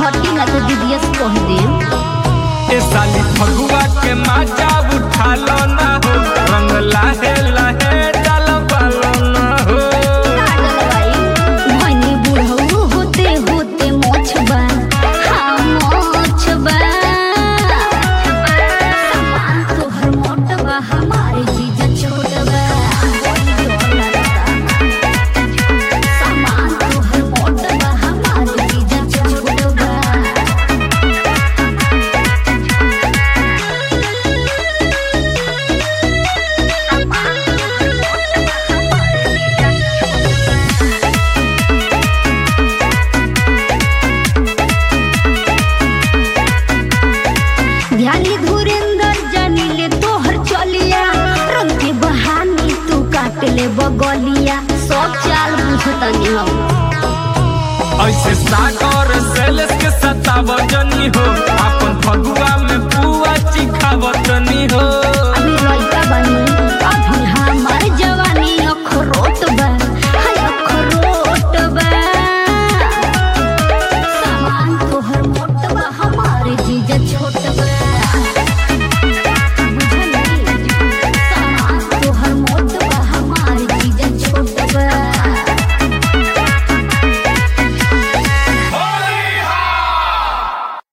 हटी ना तो दीदिया से कह दे ए साली फगुआ के माजा उठा लो ना हो रंग लाहे लाहे डाल पालो ना हो भनी बुढ़ऊ होते होते मोछबा हाँ मोछबा सामान तोहर मोटबा हमारे जीजा छोटबा सामान तोहर मोटबा हमारे जीजा छोटबा ध्यानी धुरेंद्र जानी ले तोहर चलिया रंग के बहानी तू काट ले बगलिया सब चाल बुझतनी हम ऐसे सागर सेल्स के सतावजनी हो अपन फगुआ में पुआ चिखावतनी हो